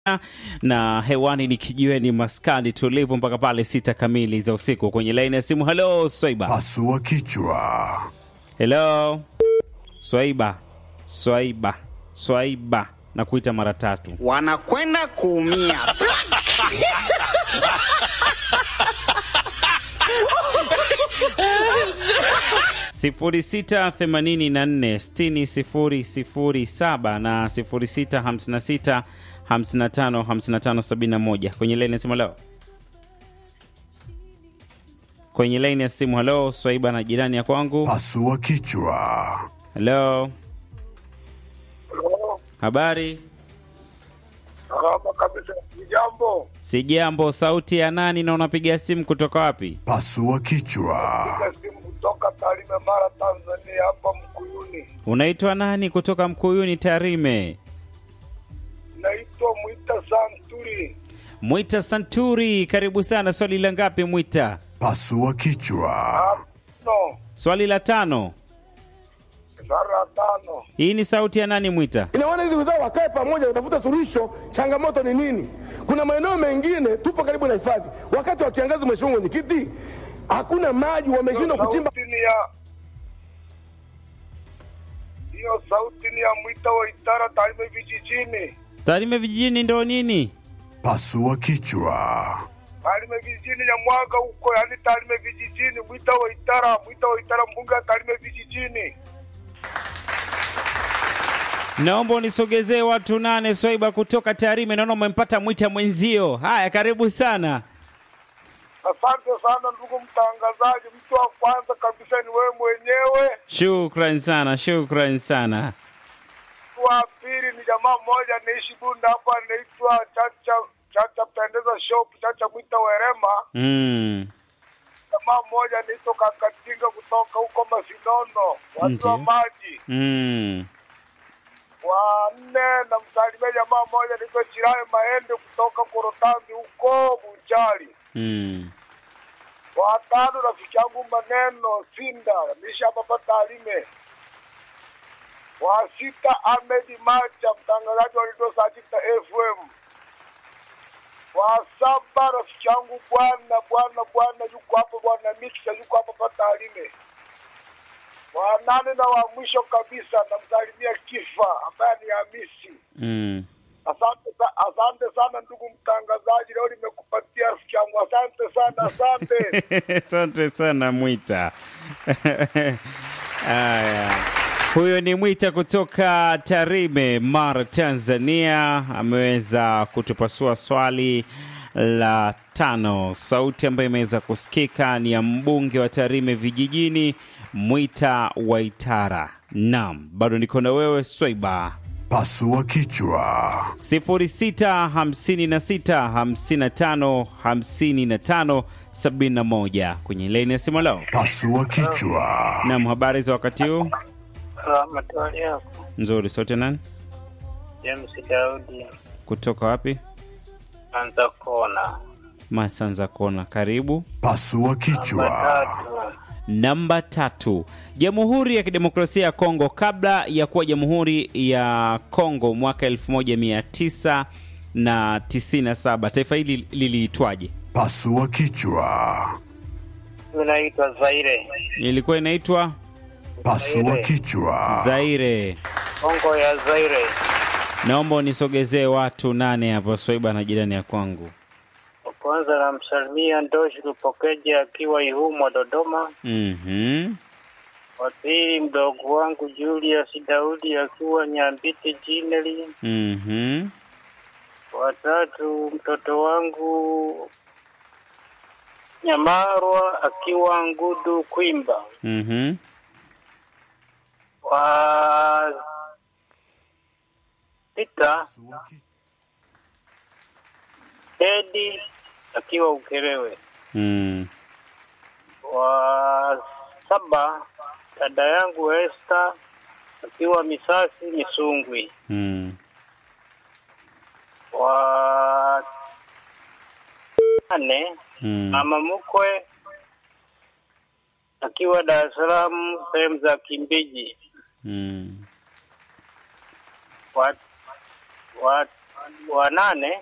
na hewani ni kijiweni maskani tulivu mpaka pale sita kamili za usiku. Kwenye laini ya simu, halo Swaiba. Pasua kichwa. Hello Swaiba, Swaiba, Swaiba, na kuita mara tatu. wanakwenda kuumia. sifuri sita themanini na nne sitini sifuri sifuri saba na sifuri sita hamsini na sita hamsini na tano hamsini na tano sabini na moja kwenye laini ya simu. Halo, kwenye laini ya simu. Halo Swaiba na jirani ya kwangu. Pasua kichwa. Halo, habari? Salama kabisa. Jambo, Si jambo. Sauti ya nani na unapiga simu kutoka wapi? Pasua kichwa. piga simu kutoka Tarime, Mara, Tanzania, hapa Mkuyuni. Unaitwa nani kutoka Mkuyuni Tarime? Naitwa Mwita Santuri. Mwita Santuri, karibu sana. Swali la ngapi Mwita? Pasua kichwa. No, Swali la tano. sara tano. Hii ni sauti ya nani Mwita? Ina maana hizi wizara wakae pamoja, watafuta suluhisho. Changamoto ni nini? Kuna maeneo mengine tupo karibu na hifadhi, wakati wa kiangazi, mheshimiwa mwenyekiti, hakuna maji, wameshindwa kuchimba. Sauti ni ya hiyo sauti ni ya Mwita wa Itara, Tarime vijijini. Tarime vijijini ndo nini? Pasua kichwa. Tarime vijijini ya mwaga huko, yani Tarime vijijini, Mwita wa Itara, Mwita wa Itara, mbunge wa Tarime vijijini. Naomba unisogezee watu nane. Swaiba kutoka Tarime, naona umempata Mwita mwenzio. Haya, karibu sana. Asante sana ndugu mtangazaji. Mtu wa kwanza kabisa ni wewe mwenyewe. Shukran sana, shukran sana. Mtu wa pili ni jamaa mmoja anaishi Bunda hapa, anaitwa Chacha Chacha Pendeza Shop, Chacha Mwita Werema. Mm. Jamaa mmoja anaitwa Kakatinga kutoka huko Masinono, watu wa Ndiyo. maji. Mm. Wa nne namsalimia jamaa mmoja anaitwa Chiraye Maende kutoka Korotambi huko Buchari. Mm. Wa tano rafiki yangu Maneno Sinda nishi hapa hapa Tarime. Wa sita Ahmed Macha mtangazaji wa redio Sajita FM. Wa saba rafiki yangu bwana bwana bwana yuko hapo bwana Mixa yuko hapa hapa Tarime. Wa nane na wa mwisho kabisa namsalimia Kifa ambaye ni Hamisi. Mm. Asante, sa- asante sana ndugu mtangazaji, leo nimekupatia rafiki yangu. Asante sana, asante. Asante sana Mwita. Haya, huyo ni Mwita kutoka Tarime, Mara, Tanzania. Ameweza kutupasua swali la tano. Sauti ambayo imeweza kusikika ni ya mbunge wa Tarime vijijini, Mwita Waitara. Naam, bado niko na wewe Swaiba. Pasua kichwa. 0656555571 kwenye laini ya simu leo. Pasua kichwa. Naam, habari za wakati huu? Ramadhani yako Nzuri. Sote nani? James Daudi Kutoka wapi? anza kona Masanza Kona. Karibu. Pasua kichwa. tatu Namba tatu. Jamhuri ya Kidemokrasia ya Kongo kabla ya kuwa Jamhuri ya Kongo mwaka 1997 taifa hili liliitwaje? Pasua kichwa. unaitwa Zaire Ilikuwa inaitwa Pasua kichwa. Zaire. Kongo ya Zaire. Naomba unisogezee watu nane hapo, Swaiba na jirani ya kwangu. Wa Kwanza namsalimia Ndoshi Lupokeja akiwa Ihumwa Dodoma. Mhm. Wa pili mdogo wangu Julius Daudi akiwa Nyambiti Jineli. Mhm. Wa tatu mtoto wangu Nyamarwa akiwa Ngudu Kwimba. Mhm. Wa sita Edi akiwa Ukerewe. Mm. Wa saba dada yangu Esther akiwa Misasi Misungwi. Mm. Wa nane Mm. mama mkwe akiwa Dar es Salaam sehemu za Kimbiji. Mm. Wa, wa, wa nane